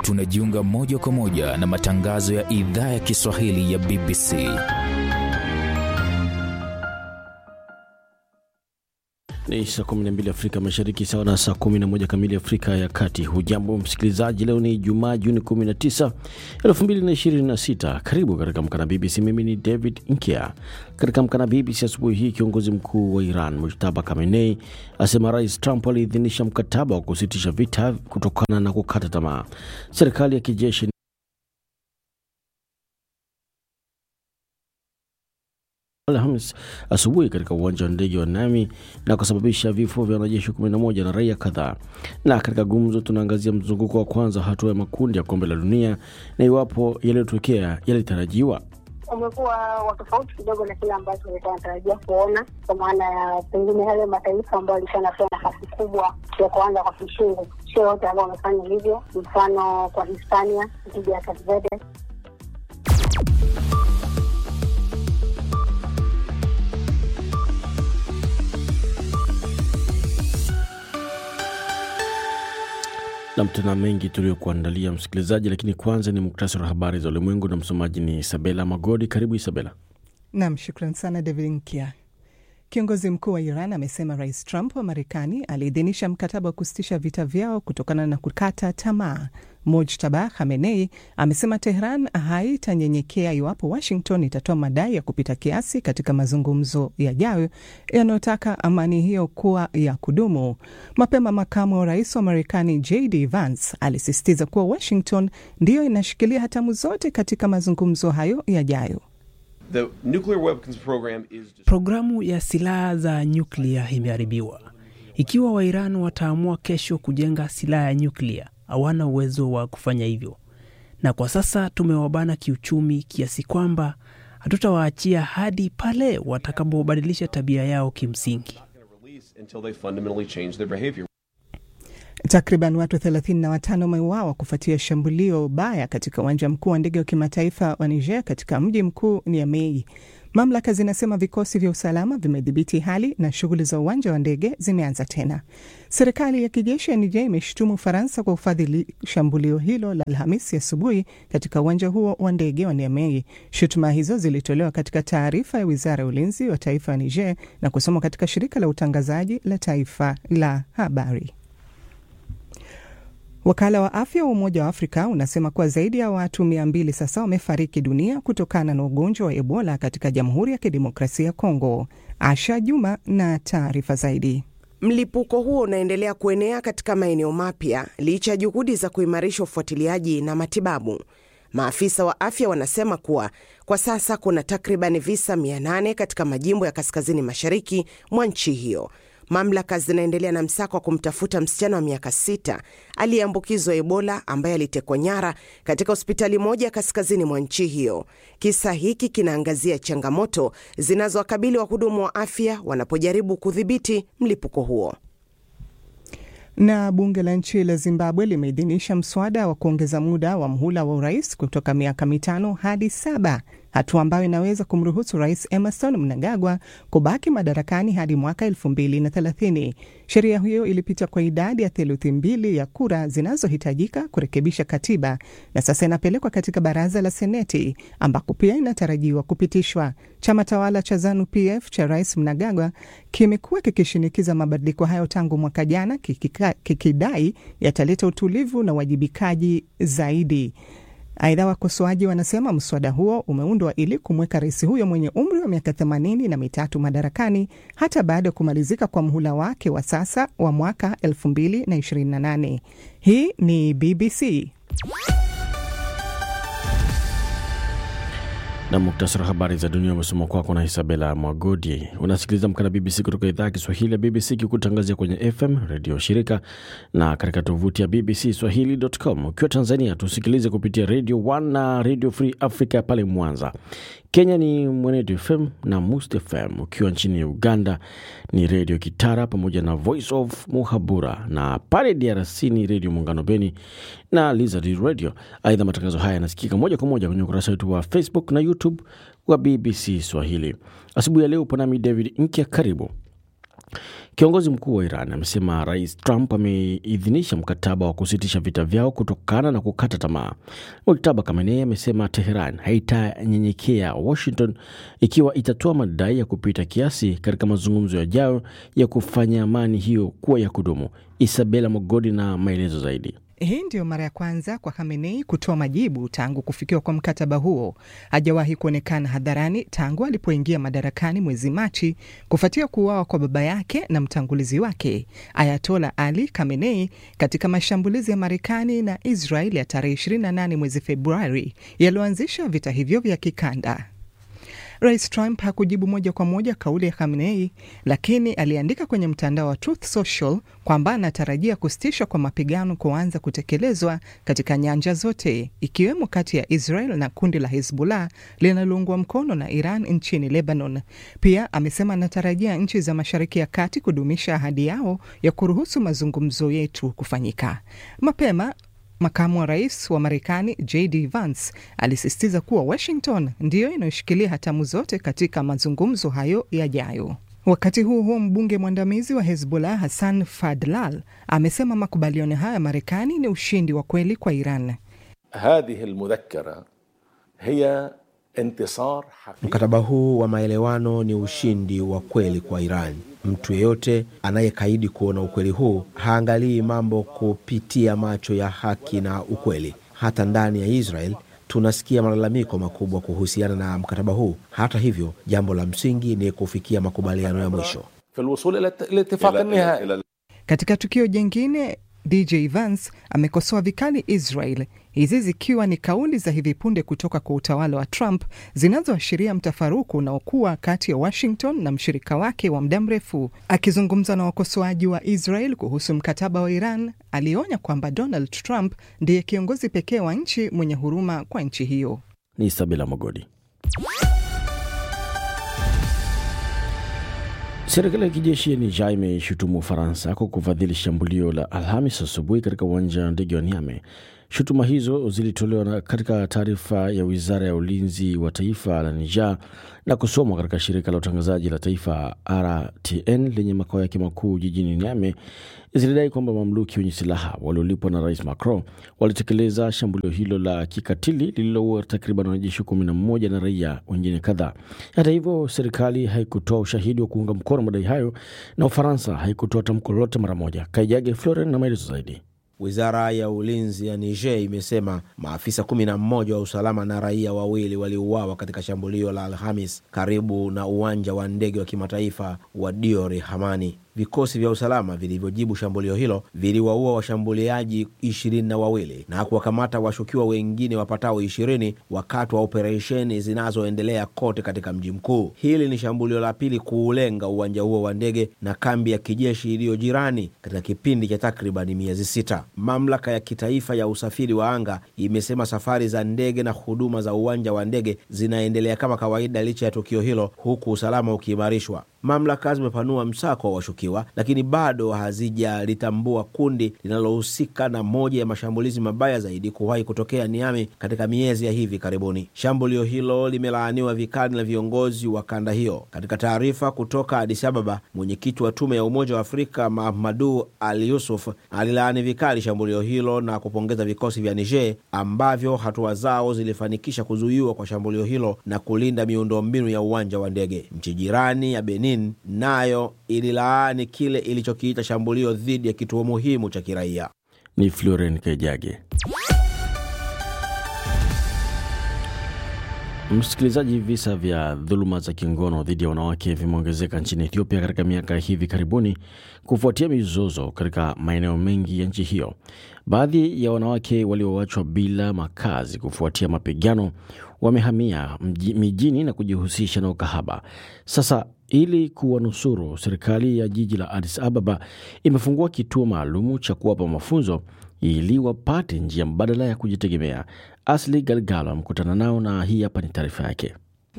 tunajiunga moja kwa moja na matangazo ya idhaa ya Kiswahili ya BBC. Ni saa 12 Afrika Mashariki, sawa na saa 11 kamili Afrika ya Kati. Hujambo msikilizaji, leo ni Jumaa Juni 19, 2026. Karibu katika mkana BBC. Mimi ni David Nkia. Katika mkana BBC asubuhi hii, kiongozi mkuu wa Iran Mujtaba Khamenei asema Rais Trump aliidhinisha mkataba wa kusitisha vita kutokana na kukata tamaa. Serikali ya kijeshi Alhamis asubuhi katika uwanja wa ndege wa Nami na kusababisha vifo vya wanajeshi 11 na raia kadhaa. Na katika gumzo, tunaangazia mzunguko wa kwanza hatua ya makundi ya kombe la dunia na iwapo yaliyotokea yalitarajiwa. umekuwa wa tofauti kidogo na kile ambacho nilikuwa natarajia kuona, kwa maana ya pengine yale mataifa ambayo alikuwa anapewa nafasi kubwa ya kuanza kwa kishingo, sio wote ambao wamefanya hivyo. Mfano kwa Hispania dhidi ya Cape Verde Nam, tuna mengi tuliokuandalia msikilizaji, lakini kwanza ni muktasari wa habari za ulimwengu na msomaji ni Isabela Magodi. Karibu Isabela. Nam, shukran sana David Nkia. Kiongozi mkuu wa Iran amesema Rais Trump wa Marekani aliidhinisha mkataba wa kusitisha vita vyao kutokana na kukata tamaa. Mujtaba Khamenei amesema Tehran haitanyenyekea iwapo Washington itatoa madai ya kupita kiasi katika mazungumzo yajayo yanayotaka amani hiyo kuwa ya kudumu. Mapema makamu wa rais wa Marekani JD Vance alisisitiza kuwa Washington ndiyo inashikilia hatamu zote katika mazungumzo hayo yajayo. The nuclear weapons program is Programu ya silaha za nyuklia imeharibiwa. Ikiwa Wairan wataamua kesho kujenga silaha ya nyuklia, hawana uwezo wa kufanya hivyo, na kwa sasa tumewabana kiuchumi kiasi kwamba hatutawaachia hadi pale watakapobadilisha tabia yao kimsingi. release until they fundamentally change their behavior. Takriban watu 35 wameuawa kufuatia shambulio baya katika uwanja mkuu wa ndege wa kimataifa wa Niger katika mji mkuu Niamey. Mamlaka zinasema vikosi vya usalama vimedhibiti hali na shughuli za uwanja wa ndege zimeanza tena. Serikali ya kijeshi ya Niger imeshutumu Ufaransa kwa ufadhili shambulio hilo la Alhamisi asubuhi katika uwanja huo wa ndege wa Niamey. Shutuma hizo zilitolewa katika taarifa ya wizara ya ulinzi wa taifa ya Niger na kusomwa katika shirika la utangazaji la taifa la habari. Wakala wa afya wa Umoja wa Afrika unasema kuwa zaidi ya watu mia mbili sasa wamefariki dunia kutokana na ugonjwa wa Ebola katika Jamhuri ya Kidemokrasia ya Kongo. Asha Juma na taarifa zaidi. Mlipuko huo unaendelea kuenea katika maeneo mapya licha ya juhudi za kuimarisha ufuatiliaji na matibabu. Maafisa wa afya wanasema kuwa kwa sasa kuna takriban visa 800 katika majimbo ya kaskazini mashariki mwa nchi hiyo. Mamlaka zinaendelea na msako wa kumtafuta msichana wa miaka sita aliyeambukizwa Ebola ambaye alitekwa nyara katika hospitali moja kaskazini mwa nchi hiyo. Kisa hiki kinaangazia changamoto zinazowakabili wahudumu wa afya wanapojaribu kudhibiti mlipuko huo. Na bunge la nchi la Zimbabwe limeidhinisha mswada wa kuongeza muda wa mhula wa urais kutoka miaka mitano hadi saba, hatua ambayo inaweza kumruhusu Rais Emerson Mnangagwa kubaki madarakani hadi mwaka elfu mbili na thelathini. Sheria hiyo ilipita kwa idadi ya theluthi mbili ya kura zinazohitajika kurekebisha katiba na sasa inapelekwa katika baraza la Seneti ambako pia inatarajiwa kupitishwa. Chama tawala cha ZANU PF cha Rais Mnangagwa kimekuwa kikishinikiza mabadiliko hayo tangu mwaka jana, kikika, kikidai yataleta utulivu na uwajibikaji zaidi. Aidha, wakosoaji wanasema mswada huo umeundwa ili kumweka rais huyo mwenye umri wa miaka themanini na mitatu madarakani hata baada ya kumalizika kwa mhula wake wa sasa wa mwaka 2028. Hii ni BBC. na muktasari wa habari za dunia umesoma kwako na Isabela Mwagodi. Unasikiliza mkana BBC kutoka idhaa ya Kiswahili ya BBC kikutangazia kwenye FM redio shirika na katika tovuti ya BBC Swahili.com. Ukiwa Tanzania tusikilize kupitia Radio 1 na Radio Free Africa pale Mwanza. Kenya ni Mwenedu FM na Must FM. Ukiwa nchini Uganda ni Redio Kitara pamoja na Voice of Muhabura, na pale DRC ni Redio Muungano Beni na Lizard Radio. Aidha, matangazo haya yanasikika moja kwa moja kwenye ukurasa wetu wa Facebook na YouTube wa BBC Swahili. Asubuhi ya leo upo nami David Nkya, karibu Kiongozi mkuu wa Iran amesema Rais Trump ameidhinisha mkataba wa kusitisha vita vyao kutokana na kukata tamaa. Mujtaba Khamenei amesema Teheran haitanyenyekea Washington ikiwa itatoa madai ya kupita kiasi katika mazungumzo yajayo ya kufanya amani hiyo kuwa ya kudumu. Isabela Mogodi na maelezo zaidi. Hii ndiyo mara ya kwanza kwa Khamenei kutoa majibu tangu kufikiwa kwa mkataba huo. Hajawahi kuonekana hadharani tangu alipoingia madarakani mwezi Machi kufuatia kuuawa kwa baba yake na mtangulizi wake Ayatola Ali Khamenei katika mashambulizi ya Marekani na Israel ya tarehe 28 mwezi Februari yaliyoanzisha vita hivyo vya kikanda. Rais Trump hakujibu moja kwa moja kauli ya Khamenei, lakini aliandika kwenye mtandao wa Truth Social kwamba anatarajia kusitishwa kwa mapigano kuanza kutekelezwa katika nyanja zote, ikiwemo kati ya Israel na kundi la Hezbollah linaloungwa mkono na Iran nchini Lebanon. Pia amesema anatarajia nchi za Mashariki ya Kati kudumisha ahadi yao ya kuruhusu mazungumzo yetu kufanyika. Mapema Makamu wa rais wa Marekani JD Vance alisisitiza kuwa Washington ndiyo inayoshikilia hatamu zote katika mazungumzo hayo yajayo. Wakati huo huo, mbunge mwandamizi wa Hezbollah Hassan Fadlal amesema makubaliano hayo ya Marekani ni ushindi wa kweli kwa Iran. هذه المذكرة هي انتصار حقيقي Mkataba huu wa maelewano ni ushindi wa kweli kwa Iran. Mtu yeyote anayekaidi kuona ukweli huu haangalii mambo kupitia macho ya haki na ukweli. Hata ndani ya Israel tunasikia malalamiko makubwa kuhusiana na mkataba huu. Hata hivyo, jambo la msingi ni kufikia makubaliano ya mwisho. في الوصول إلى الت- الاتفاق إلى- النهائي إلى- إلى Katika tukio jingine, DJ Vance amekosoa vikali Israel, hizi zikiwa ni kauli za hivi punde kutoka kwa utawala wa Trump zinazoashiria mtafaruku unaokuwa kati ya Washington na mshirika wake wa muda mrefu. Akizungumza na wakosoaji wa Israel kuhusu mkataba wa Iran, alionya kwamba Donald Trump ndiye kiongozi pekee wa nchi mwenye huruma kwa nchi hiyo. Ni Isabela Mogodi. Serikali ya kijeshi ya Niger imeshutumu Ufaransa kwa kufadhili shambulio la Alhamis asubuhi katika uwanja wa ndege wa Niamey. Shutuma hizo zilitolewa na- katika taarifa ya wizara ya ulinzi wa taifa la Niger na kusomwa katika shirika la utangazaji la taifa RTN lenye makao yake makuu jijini Niamey. Zilidai kwamba mamluki wenye silaha waliolipwa na rais Macron walitekeleza shambulio hilo la kikatili lililoua takriban wanajeshi kumi na mmoja na raia wengine kadhaa. Hata hivyo, serikali haikutoa ushahidi wa kuunga mkono madai hayo na Ufaransa haikutoa tamko lolote mara moja. Kaijage Floren na maelezo zaidi. Wizara ya ulinzi ya Niger imesema maafisa kumi na mmoja wa usalama na raia wawili waliuawa katika shambulio la Alhamis karibu na uwanja wa ndege wa kimataifa wa Diori Hamani. Vikosi vya usalama vilivyojibu shambulio hilo viliwaua washambuliaji ishirini na wawili na kuwakamata washukiwa wengine wapatao ishirini wakati wa operesheni zinazoendelea kote katika mji mkuu. Hili ni shambulio la pili kuulenga uwanja huo wa ndege na kambi ya kijeshi iliyo jirani katika kipindi cha takribani miezi sita. Mamlaka ya kitaifa ya usafiri wa anga imesema safari za ndege na huduma za uwanja wa ndege zinaendelea kama kawaida licha ya tukio hilo, huku usalama ukiimarishwa. Mamlaka zimepanua msako wa washukiwa, lakini bado hazijalitambua kundi linalohusika na moja ya mashambulizi mabaya zaidi kuwahi kutokea Niami katika miezi ya hivi karibuni. Shambulio hilo limelaaniwa vikali na viongozi wa kanda hiyo. Katika taarifa kutoka Addis Ababa, mwenyekiti wa tume ya Umoja wa Afrika Mahamadu Ali Yusuf alilaani vikali shambulio hilo na kupongeza vikosi vya Niger ambavyo hatua zao zilifanikisha kuzuiwa kwa shambulio hilo na kulinda miundombinu ya uwanja wa ndege. Nchi jirani ya Benin nayo ililaani kile ilichokiita shambulio dhidi ya kituo muhimu cha kiraia. Ni Floren Kaijage. Msikilizaji, visa vya dhuluma za kingono dhidi ya wanawake vimeongezeka nchini Ethiopia katika miaka ya hivi karibuni kufuatia mizozo katika maeneo mengi ya nchi hiyo. Baadhi ya wanawake walioachwa bila makazi kufuatia mapigano wamehamia mji- mijini na kujihusisha na ukahaba. Sasa ili kuwanusuru, serikali ya jiji la Addis Ababa imefungua kituo maalumu cha kuwapa mafunzo ili wapate njia mbadala ya kujitegemea. Asli Galgalo amekutana nao na hii hapa ni taarifa yake.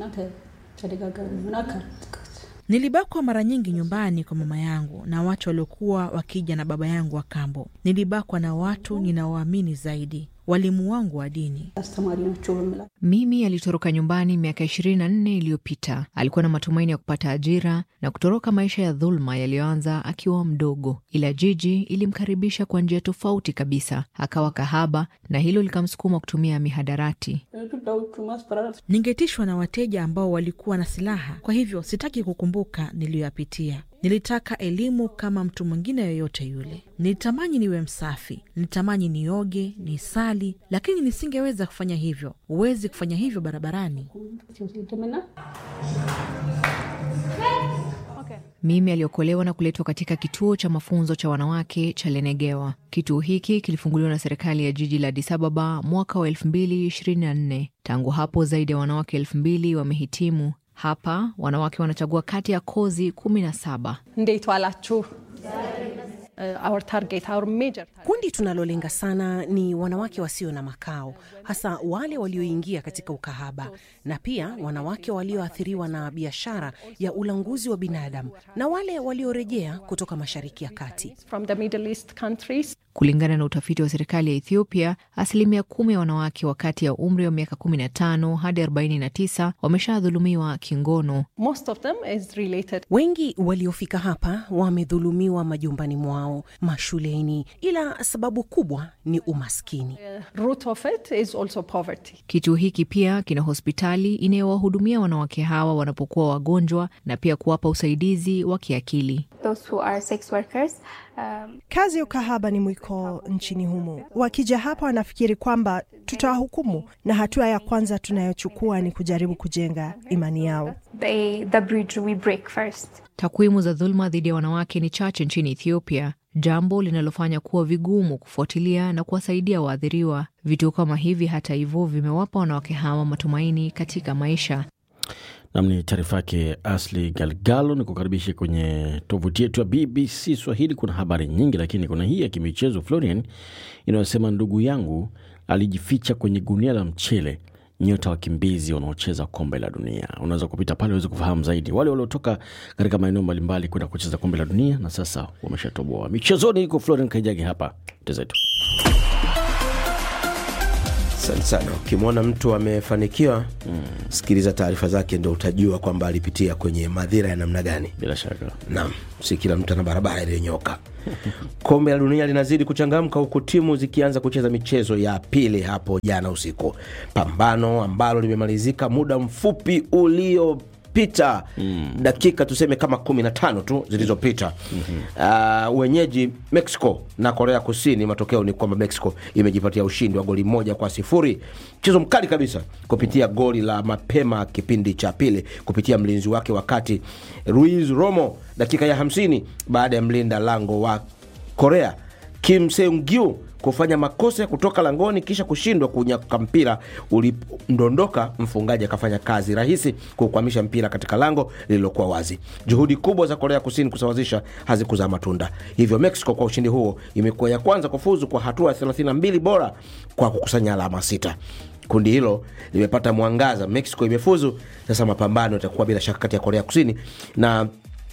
Nilibakwa mara nyingi nyumbani kwa mama yangu na watu waliokuwa wakija na baba yangu wa kambo. Nilibakwa na watu ninaoamini zaidi. walimu wangu wa dini. Mimi alitoroka nyumbani miaka 24 iliyopita. Alikuwa na matumaini ya kupata ajira na kutoroka maisha ya dhuluma yaliyoanza akiwa mdogo, ila jiji ilimkaribisha kwa njia tofauti kabisa. Akawa kahaba na hilo likamsukuma kutumia mihadarati. Ningetishwa na wateja ambao walikuwa na silaha, kwa hivyo sitaki kukumbuka niliyoyapitia. Nilitaka elimu kama mtu mwingine yoyote yule. Nilitamani niwe msafi, nilitamani nioge, nisali, lakini nisingeweza kufanya hivyo. Huwezi kufanya hivyo barabarani. Mimi aliokolewa na kuletwa katika kituo cha mafunzo cha wanawake cha Lenegewa. Kituo hiki kilifunguliwa na serikali ya jiji la Addis Ababa mwaka wa 2024. Tangu hapo zaidi ya wanawake elfu mbili wamehitimu hapa. Wanawake wanachagua kati ya kozi kumi na saba. Our target, our major target. Kundi tunalolenga sana ni wanawake wasio na makao, hasa wale walioingia katika ukahaba na pia wanawake walioathiriwa na biashara ya ulanguzi wa binadamu na wale waliorejea kutoka Mashariki ya Kati. From the Middle East countries. Kulingana na utafiti wa serikali ya Ethiopia, asilimia kumi ya wanawake wa kati ya umri wa miaka 15 hadi 49 wameshadhulumiwa kingono. Most of them is related. Wengi waliofika hapa wamedhulumiwa majumbani mwao, mashuleni, ila sababu kubwa ni umaskini. Uh, root of it is also poverty. Kituo hiki pia kina hospitali inayowahudumia wanawake hawa wanapokuwa wagonjwa na pia kuwapa usaidizi wa kiakili. Those who are sex workers, um... kazi ya ukahaba ni mwiko nchini humo. Wakija hapa wanafikiri kwamba tutawahukumu, na hatua ya kwanza tunayochukua ni kujaribu kujenga imani yao. They, the bridge we break first. Takwimu za dhuluma dhidi ya wanawake ni chache nchini Ethiopia, jambo linalofanya kuwa vigumu kufuatilia na kuwasaidia waathiriwa. Vituo kama hivi, hata hivyo, vimewapa wanawake hawa matumaini katika maisha. Nam ni taarifa yake Asli Galgalo. Ni kukaribisha kwenye tovuti yetu ya BBC Swahili. Kuna habari nyingi, lakini kuna hii ya kimichezo Florian inayosema ndugu yangu alijificha kwenye gunia la mchele nyota wakimbizi wanaocheza kombe la dunia. Unaweza kupita pale uweze kufahamu zaidi, wale waliotoka katika maeneo mbalimbali kwenda kucheza kombe la dunia na sasa wameshatoboa. Michezoni iko Florian Kaijagi hapa tezetu. Asante sana. Ukimwona mtu amefanikiwa, mm. sikiliza taarifa zake, ndo utajua kwamba alipitia kwenye madhira ya namna gani. Bila shaka, naam, si kila mtu ana barabara iliyonyoka. Kombe la dunia linazidi kuchangamka huku timu zikianza kucheza michezo ya pili hapo jana usiku, pambano ambalo limemalizika muda mfupi ulio pita mm. dakika tuseme kama kumi na tano tu zilizopita mm-hmm. uh, wenyeji mexico na korea kusini matokeo ni kwamba mexico imejipatia ushindi wa goli moja kwa sifuri mchezo mkali kabisa kupitia goli la mapema kipindi cha pili kupitia mlinzi wake wakati ruiz romo dakika ya hamsini baada ya mlinda lango wa korea kim seungyu kufanya makosa ya kutoka langoni kisha kushindwa kunyaka mpira ulipondondoka mfungaji akafanya kazi rahisi kukwamisha mpira katika lango lililokuwa wazi juhudi kubwa za korea kusini kusawazisha hazikuzaa matunda hivyo mexico kwa ushindi huo imekuwa ya kwanza kufuzu kwa hatua ya 32 bora kwa kukusanya alama sita kundi hilo limepata mwangaza mexico imefuzu sasa mapambano yatakuwa bila shaka kati ya korea kusini na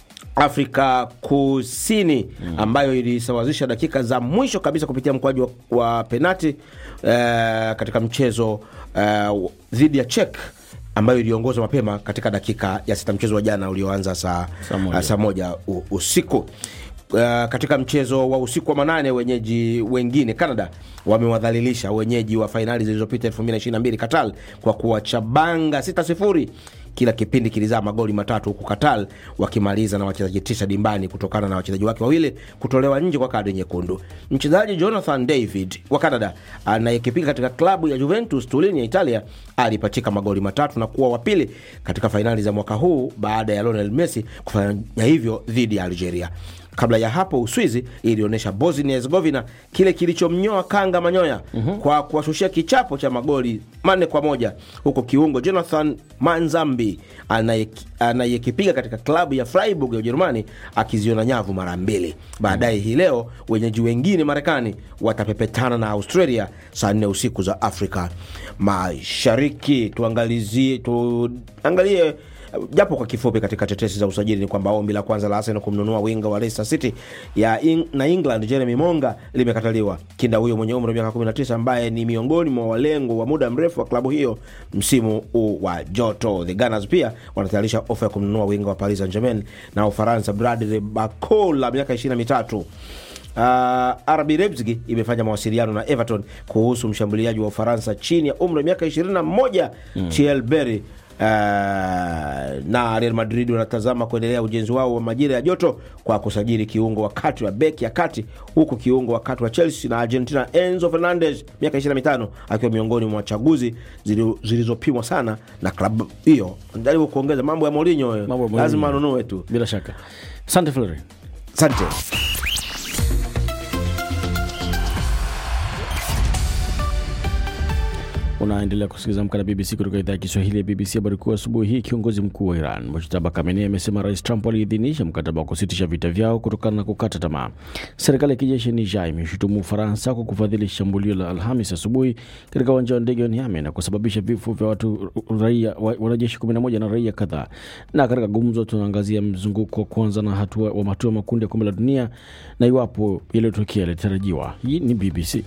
afrika kusini mm. ambayo ilisawazisha dakika za mwisho kabisa kupitia mkwaji wa, wa penati uh, katika mchezo uh, dhidi ya chek ambayo iliongozwa mapema katika dakika ya sita mchezo wa jana ulioanza saa moja, uh, saa moja u, usiku uh, katika mchezo wa usiku wa manane wenyeji wengine canada wamewadhalilisha wenyeji wa fainali zilizopita 222 katal kwa kuwachabanga 6 sifuri kila kipindi kilizaa magoli matatu huku katal wakimaliza na wachezaji tisa dimbani kutokana na wachezaji wake wawili kutolewa nje kwa kadi nyekundu mchezaji jonathan david wa canada anayekipiga katika klabu ya juventus turin ya italia alipachika magoli matatu na kuwa wapili katika fainali za mwaka huu baada ya lionel messi kufanya hivyo dhidi ya algeria kabla ya hapo uswizi ilionyesha bosnia herzegovina kile kilichomnyoa kanga manyoya mm-hmm. kwa kuwashushia kichapo cha magoli manne kwa moja huko kiungo jonathan manzambi anayekipiga katika klabu ya freiburg ya ujerumani akiziona nyavu mara mbili baadaye hii leo wenyeji wengine marekani watapepetana na australia saa nne usiku za afrika mashariki tuangalizie tuangalie japo kwa kifupi, katika tetesi za usajili ni kwamba ombi la kwanza la Arsenal kumnunua winga wa Leicester City ya in, na England Jeremy Monga limekataliwa. Kinda huyo mwenye umri wa miaka 19 ambaye ni miongoni mwa walengo wa muda mrefu wa klabu hiyo msimu huu wa joto. The Gunners pia wanatayarisha ofa ya kumnunua winga wa Paris Saint-Germain na Ufaransa Bradley Barcola miaka 23. Uh, RB Leipzig imefanya mawasiliano na Everton kuhusu mshambuliaji wa Ufaransa chini ya umri wa miaka 21 mm. Thierry Berry Uh, na Real Madrid wanatazama kuendelea ujenzi wao wa majira ya joto kwa kusajili kiungo wa kati wa beki ya kati, huku kiungo wa kati wa Chelsea na Argentina Enzo Fernandez miaka 25 akiwa miongoni mwa chaguzi zilizopimwa sana na klabu hiyo. Jaribu kuongeza mambo ya Mourinho, lazima anunue tu bila shaka. Asante Flori, asante. Unaendelea kusikiliza Amka na BBC kutoka idhaa ya Kiswahili ya BBC. Habari kuu asubuhi hii, kiongozi mkuu wa Iran Mojtaba Khamenei amesema Rais Trump aliidhinisha mkataba wa kusitisha vita vyao kutokana na kukata tamaa. Serikali ya kijeshi ya Niger imeshutumu Ufaransa kwa kufadhili shambulio la Alhamis asubuhi katika uwanja wa ndege wa Niamey na kusababisha vifo vya watu raia wanajeshi 11 na raia kadhaa. Na katika gumzo, tunaangazia mzunguko wa kwanza na hatua wa hatua makundi ya kombe la dunia na iwapo yaliyotokea yalitarajiwa. Hii ni BBC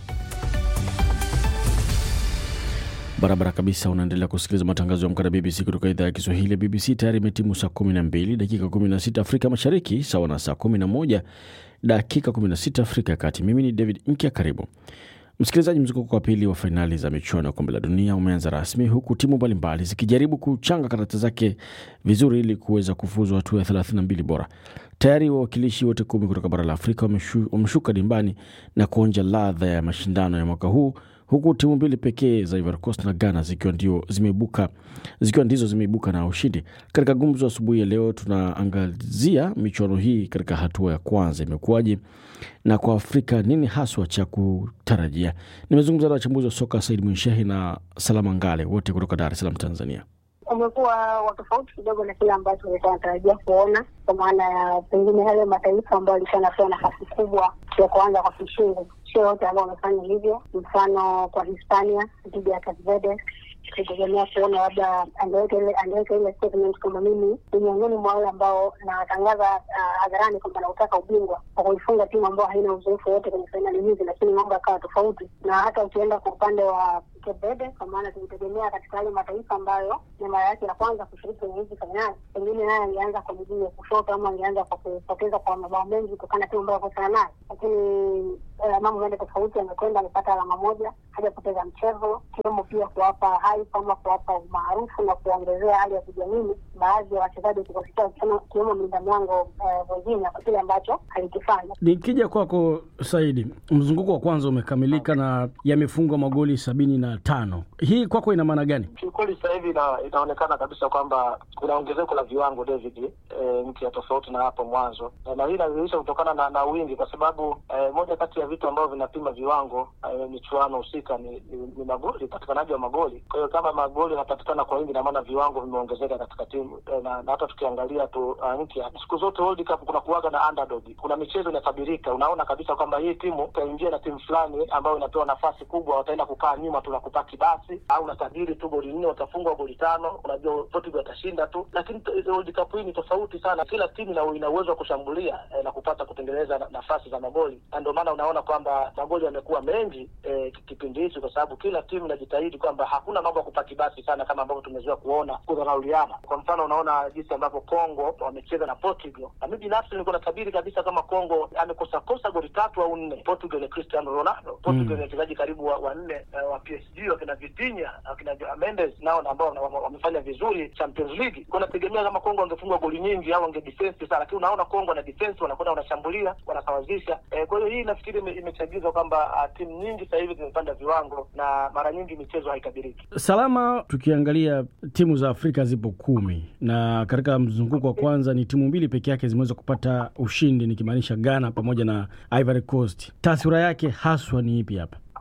barabara kabisa. Unaendelea kusikiliza matangazo ya Amka na BBC kutoka idhaa ya Kiswahili ya BBC. Tayari imetimu saa 12 dakika 16 Afrika Mashariki, sawa na saa 11 dakika 16 Afrika ya Kati. Mimi ni David Nkya, karibu msikilizaji. Mzunguko wa pili wa fainali za michuano ya kombe la dunia umeanza rasmi, huku timu mbalimbali zikijaribu kuchanga karata zake vizuri ili kuweza kufuzu hatua ya 32 bora. Tayari wawakilishi wote kumi kutoka bara la Afrika wameshu, wameshuka dimbani na kuonja ladha ya mashindano ya mwaka huu huku timu mbili pekee za Ivory Coast na Ghana zikiwa ndio zimeibuka zikiwa ndizo zimeibuka na ushindi. Katika gumzo asubuhi ya leo, tunaangazia michuano hii katika hatua ya kwanza imekuwaje, na kwa Afrika nini haswa cha kutarajia. Nimezungumza na wachambuzi wa soka Said Mwinshehi na Salama Ngale, wote kutoka Dar es Salaam, Tanzania. Umekuwa wa tofauti kidogo na kile ambacho ulikuwa natarajia kuona, kwa maana ya pengine yale mataifa ambayo alikuwa anapewa nafasi kubwa ya kuanza kwa kishingo sio wote ambao wamefanya hivyo. Mfano kwa Hispania dhidi ya Cape Verde, tukitegemea kuona labda angeweka ile angeweka ile statement kwamba mimi ni miongoni mwa wale ambao nawatangaza hadharani kwamba nautaka ubingwa kwa kuifunga timu ambayo haina uzoefu wote kwenye fainali hizi, lakini mambo yakawa tofauti. Na hata ukienda kwa upande wa Cape Verde, kwa maana tulitegemea katika yale mataifa ambayo ni mara yake ya kwanza kushiriki kwenye hizi fainali, pengine naye angeanza kwa miguu ya kushoto ama angeanza kwa kupoteza kwa mabao mengi kutokana na timu ambayo akutana nayo, lakini mambo mende tofauti, amekwenda amepata alama moja, hajapoteza mchezo, ikiwemo pia kuwapa hype ama kuwapa umaarufu na kuongezea hali ya kujiamini baadhi ya wachezaji kikosi chao, ikiwemo mlinda mlango Virginia kwa kile ambacho alikifanya. Nikija kwako Saidi, mzunguko wa kwanza umekamilika na yamefungwa magoli sabini na tano. Hii kwako ina maana gani? Kiukweli sasa hivi ina, inaonekana kabisa kwamba kuna ongezeko la viwango David, e, mpya tofauti na hapo mwanzo, e, na hii inadhihirisha kutokana na, na wingi, kwa sababu e, moja kati ya vitu ambavyo vinapima viwango e, michuano husika ni, ni, ni magoli, upatikanaji wa magoli. Kwa hiyo kama magoli yanapatikana kwa wingi, na maana viwango vimeongezeka katika timu e, na, na hata tukiangalia tu uh, mpya siku zote World Cup kuna kuwaga na underdog, kuna michezo inatabirika, unaona kabisa kwamba hii timu itaingia na timu fulani ambayo inapewa nafasi kubwa, wataenda kukaa nyuma tu na kupaki basi, au unatabiri tu goli nne watafungwa goli tano, unajua Portugal watashinda tu. Lakini World Cup hii ni tofauti sana, kila timu ina uwezo wa kushambulia eh, na kupata kutengeneza na, nafasi za magoli, na ndio maana unaona kwamba magoli yamekuwa mengi eh, kipindi hichi, kwa sababu kila timu inajitahidi kwamba hakuna mambo ya kupaki basi sana kama ambavyo tumezoea kuona kudharauliana. Kwa mfano, unaona jinsi ambavyo Kongo wamecheza na Portugal, na mimi binafsi nilikuwa natabiri kabisa kama Kongo amekosa kosa goli tatu au nne. Portugal ni Cristiano Ronaldo, Portugal ni wachezaji karibu wanne wa, wa, wa PSG wakina Vitinha wakina Mendes nao ambao wamefanya vizuri Champions League. Kwa nategemea kama Kongo wangefunga goli nyingi au wange defense sana, lakini unaona Kongo na defense wanakwenda wanashambulia, wanasawazisha. E, kwa hiyo hii nafikiri imechagizwa kwamba timu nyingi sasa hivi zimepanda viwango na mara nyingi michezo haitabiriki. Salama, tukiangalia timu za Afrika zipo kumi na katika mzunguko wa kwanza ni timu mbili peke yake zimeweza kupata ushindi, nikimaanisha Ghana pamoja na Ivory Coast. Taswira yake haswa ni ipi hapa?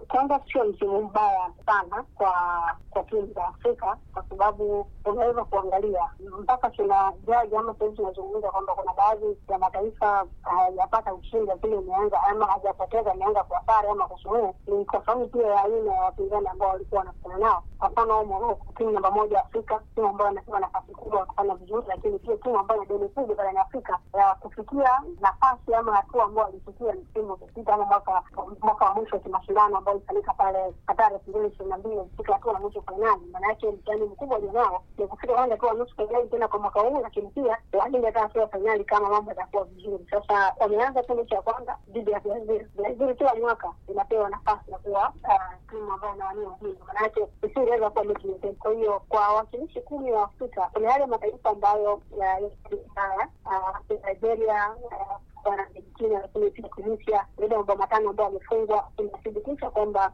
kwanza sio msimu mbaya sana kwa kwa timu za Afrika kwa sababu unaweza kuangalia mpaka tuna jaji ama sahizi tunazungumza kwamba kuna baadhi ya mataifa hayajapata ushindi, lakini imeanza ama hajapoteza, imeanza kwa sare ama kusuluhu. Ni kwa sababu pia ya aina ya wapinzani ambao walikuwa wanakutana nao. Kwa mfano Moroko, timu namba moja Afrika, timu ambayo inapewa nafasi kubwa ya kufanya vizuri, lakini pia timu ambayo ina deni kubwa barani Afrika ya kufikia nafasi ama hatua ambao walifikia msimu uliopita ama mwaka mwaka wa mwisho wa kimashindano ambao ilifanyika pale Qatar elfu mbili ishirini na mbili walifika hatua ya nusu fainali. Maana yake mtihani mkubwa ulionao ni kufika kwanza hatua ya nusu fainali tena kwa mwaka huu, lakini pia waende hata hatua ya fainali kama mambo yatakuwa vizuri. Sasa wameanza tu mechi ya kwanza dhidi ya Brazil. Brazil kila mwaka inapewa nafasi ya kuwa timu ambayo inawania ubingwa, maana yake isingeweza kuwa mechi nyepesi. Kwa hiyo kwa wawakilishi kumi wa Afrika kuna yale mataifa ambayo haya Nigeria na Argentina lakini pia Tunisia zaidi mabao matano ambao wamefungwa, inathibitisha kwamba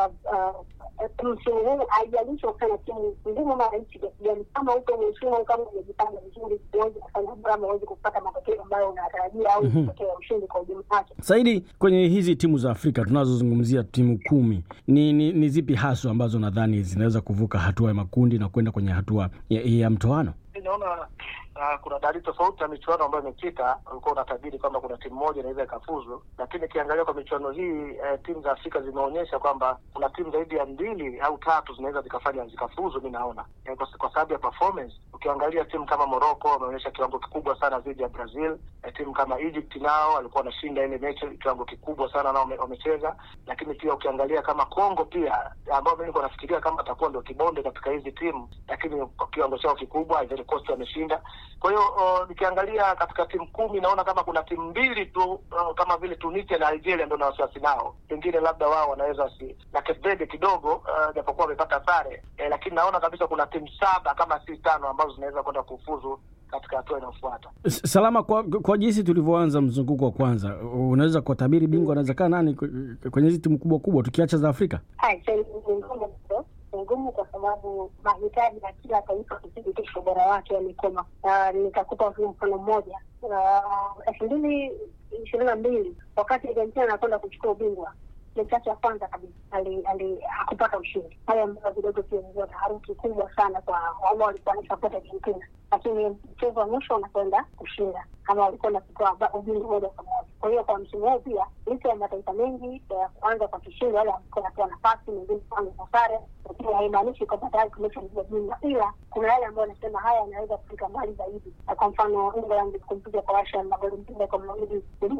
msimu huu haijalishi ukana timu ngumu ama rahisi kiasi gani, kama uko mheshimu, kama umejipanga vizuri, huwezi kufanya drama, huwezi kupata matokeo ambayo unatarajia au matokeo ya ushindi kwa ujumla wake. Saidi, kwenye hizi timu za Afrika tunazozungumzia timu kumi, ni, ni, ni zipi haswa ambazo nadhani zinaweza kuvuka hatua ya makundi na kwenda kwenye hatua ya, ya mtoano? Naona Uh, kuna dalili tofauti na michuano ambayo imepita. Ulikuwa unatabiri kwamba kuna timu moja inaweza ikafuzu, lakini ikiangalia kwa michuano hii eh, timu za Afrika zimeonyesha kwamba kuna timu zaidi ya mbili au tatu zinaweza zikafanya zikafuzu. Mi naona eh, kwa, kwa sababu ya performance. Ukiangalia timu kama Morocco wameonyesha kiwango kikubwa sana dhidi ya Brazil. Eh, timu kama Egypt nao walikuwa wanashinda ile mechi kiwango kikubwa sana nao wamecheza, lakini pia ukiangalia kama Congo pia ambao mi nilikuwa nafikiria kama atakuwa ndio kibonde katika hizi timu, lakini kwa kiwango chao kikubwa Ivory Coast wameshinda kwa hiyo uh, nikiangalia katika timu kumi naona kama kuna timu mbili tu uh, kama vile Tunisia na Algeria ndio na wasiwasi nao, pengine labda wao wanaweza wasi na Cape Verde kidogo japokuwa uh, wamepata sare eh, lakini naona kabisa kuna timu saba kama si tano ambazo zinaweza kwenda kufuzu katika hatua inayofuata. Salama, kwa, kwa jinsi tulivyoanza mzunguko wa kwanza, unaweza kutabiri bingwa anaweza kaa nani kwenye hizi timu kubwa kubwa tukiacha za Afrika? ngumu kwa sababu mahitaji ya kila taifa kuthibitisha ubora wake yamekoma. Nitakupa tu mfano mmoja. elfu mbili ishirini na mbili wakati Argentina anakwenda kuchukua ubingwa mechi yake ya kwanza kabisa hakupata ushindi, hali ambayo kidogo pia ilikuwa taharuki kubwa sana kwa ambao walikuwa wanasapoti Argentina, lakini mchezo wa mwisho unakwenda kushinda kama walikuwa wanachukua ubingwa moja kwa moja. Kwa hiyo kwa msimu huu pia licha ya mataifa mengi ya kuanza kwa kishindo, wale walikuwa wanapewa nafasi, mengine kuanza kwa sare, lakini haimaanishi kwamba tayari tumeshaingia bingwa, ila kuna yale ambayo wanasema haya yanaweza kufika mbali zaidi. Kwa mfano England kumpiga kwa Russia magoli mpira kwa mawili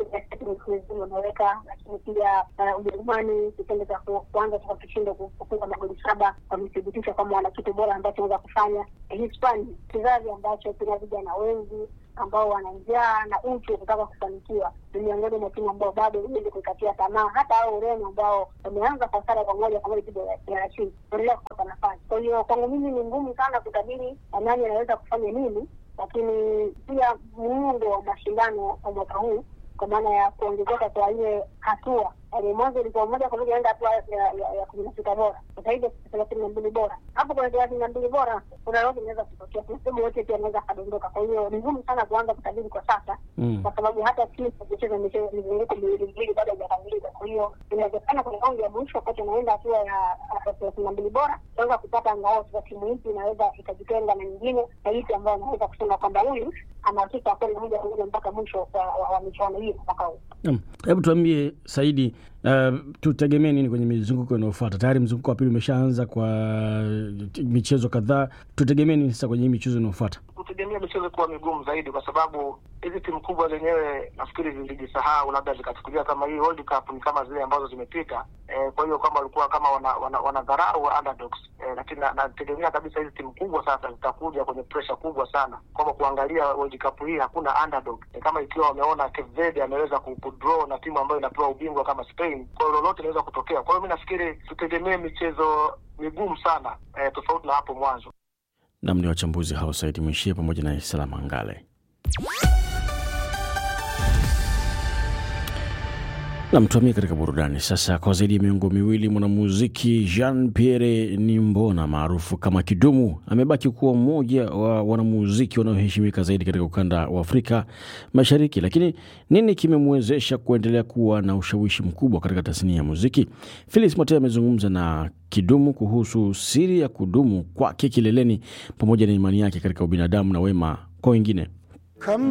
wameweka, lakini pia Ujerumani kitendo cha kuanza kwa kishindo kufunga magoli saba wamethibitisha kwamba wana kitu bora ambacho wanaweza kufanya. Hispania kizazi ambacho kina vijana wengi ambao wana njaa na uchu wa kutaka kufanikiwa, ni miongoni mwa timu ambao bado huwezi kuikatia tamaa. Hata hao Ureno ambao wameanza kwa sare kwa moja kwa moja dhidi ya Chile endelea kupata nafasi. Kwa hiyo kwangu mimi ni ngumu sana kutabiri nani anaweza kufanya nini, lakini pia muundo wa mashindano kwa mwaka huu kwa maana ya kuongezeka kwa ile hatua yaani mwanzo ilikuwa moja kwa moja enda hatua ya kumi na sita bora, sasa hivi thelathini na mbili bora. Hapo kwenye thelathini na mbili bora kuna lolote inaweza kutokea, sehemu yote pia inaweza akadondoka. Kwa hiyo ni ngumu sana kuanza kutabiri kwa sasa, kwa sababu hata timu kucheza mizunguko miwili miwili bado haijakamilika. Kwa hiyo inawezekana kwenye raundi ya mwisho wakati unaenda hatua ya thelathini na mbili bora unaweza kupata angalau kwa timu hipi inaweza ikajitenga na nyingine na hipi ambayo anaweza kusema kwamba huyu anahakika kwenda moja kwa moja mpaka mwisho wa michuano hii mwaka huu. Hebu tuambie Saidi, uh, tutegemee nini kwenye mizunguko inayofuata? Tayari mzunguko wa pili umeshaanza kwa michezo kadhaa, tutegemee nini sasa kwenye hii michezo inayofuata? Kutegemea michezo kuwa migumu zaidi, kwa sababu hizi timu kubwa zenyewe nafikiri zilijisahau, labda zikachukulia kama hii World Cup ni kama zile ambazo zimepita. E, kwa hiyo kama walikuwa kama wanadharau wana, wana underdogs e, lakini nategemea na kabisa hizi timu kubwa sasa zitakuja kwenye pressure kubwa sana, kwamba kuangalia World Cup hii hakuna underdog. E, kama ikiwa wameona Cape Verde ameweza kudraw na timu ambayo inapewa ubingwa kama Spain, kwa hiyo lolote inaweza kutokea. Kwa hiyo mi nafikiri tutegemee michezo migumu sana e, tofauti na hapo mwanzo. Nam ni wachambuzi hao Saidi Mwishie pamoja na Salama Ngale. na mtuamia katika burudani sasa. Kwa zaidi ya miongo miwili, mwanamuziki Jean Pierre Nimbona maarufu kama Kidumu amebaki kuwa mmoja wa wanamuziki wanaoheshimika zaidi katika ukanda wa Afrika Mashariki. Lakini nini kimemwezesha kuendelea kuwa na ushawishi mkubwa katika tasnia ya muziki? Felix Mote amezungumza na Kidumu kuhusu siri ya kudumu kwake kileleni pamoja na imani yake katika ubinadamu na wema kwa wengine.